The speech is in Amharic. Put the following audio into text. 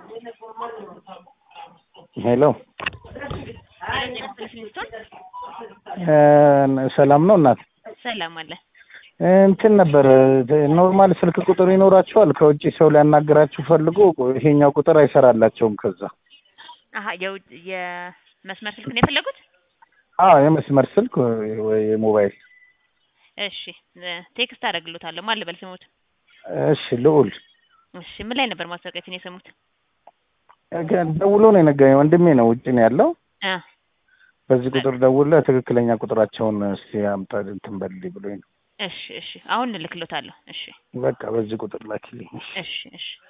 ሄሎ ሰላም ነው እናት? ሰላም አለ። እንትን ነበር ኖርማል ስልክ ቁጥር ይኖራችኋል? ከውጭ ሰው ሊያናግራችሁ ፈልጎ ይሄኛው ቁጥር አይሰራላቸውም። ከዛ አሀ የውጭ የመስመር ስልክ ነው የፈለጉት? አዎ የመስመር ስልክ ወይ የሞባይል። እሺ ቴክስት አደርግሎታለሁ። ማን ልበል ስሙት? እሺ ልዑል። እሺ ምን ላይ ነበር ማስታወቂያችን የሰሙት? ደውሎ ነው የነገረኝ። ወንድሜ ነው ውጭ ነው ያለው። እ በዚህ ቁጥር ደውለህ ትክክለኛ ቁጥራቸውን እስቲ አምጣ እንትን በልልኝ ብሎኝ ነው። እሺ እሺ አሁን እልክሎታለሁ። እሺ በቃ በዚህ ቁጥር ላኪልኝ። እሺ እሺ